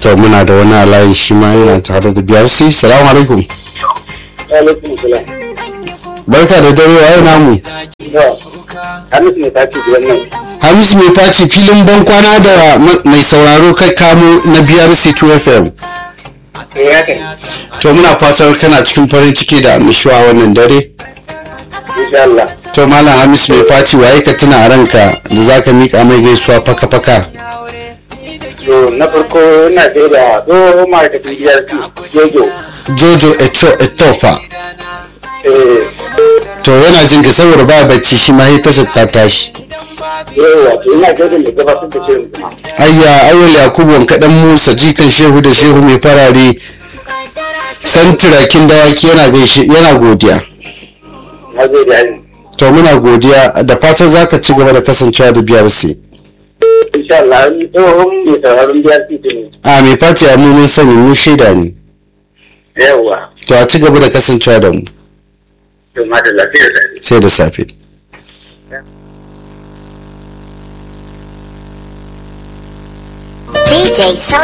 to muna da wani alayi shi ma yana tare da biyar si salamu alaikum alaikum salam barka da dare waye namu hamisu ne ta ce gidan nan hamisu mai faci filin bankwana da ma- mai sauraro kai kamo na biyar si 2 fm sai ya kai to muna fatar kana cikin farin ciki da annushuwa wannan dare insha Allah to malam hamisu mai faci waye ka tuna a ranka da zaka mika mai gaisuwa faka-faka to na farko ina sai da tsohon ma'aikacin biyar jojo jojo eto etofa eh to yana jin ka saboda ba bacci shi ma ya tashar ta tashi yawa to ina gaida da gabatar da shirin kuma ayya awal yakubu wankaɗan musa jikan shehu da shehu mai farare san turakin dawaki yana gaishe yana godiya na zai da hali to muna godiya da fatan zaka ci gaba da kasancewa da biyar sai insha Allah ni tsohon mai sauraron biyar ne a mai fati a mun sani mu shaida ne yawa to a ci gaba da kasancewa da mu to ma da lafiya da sai da safe DJ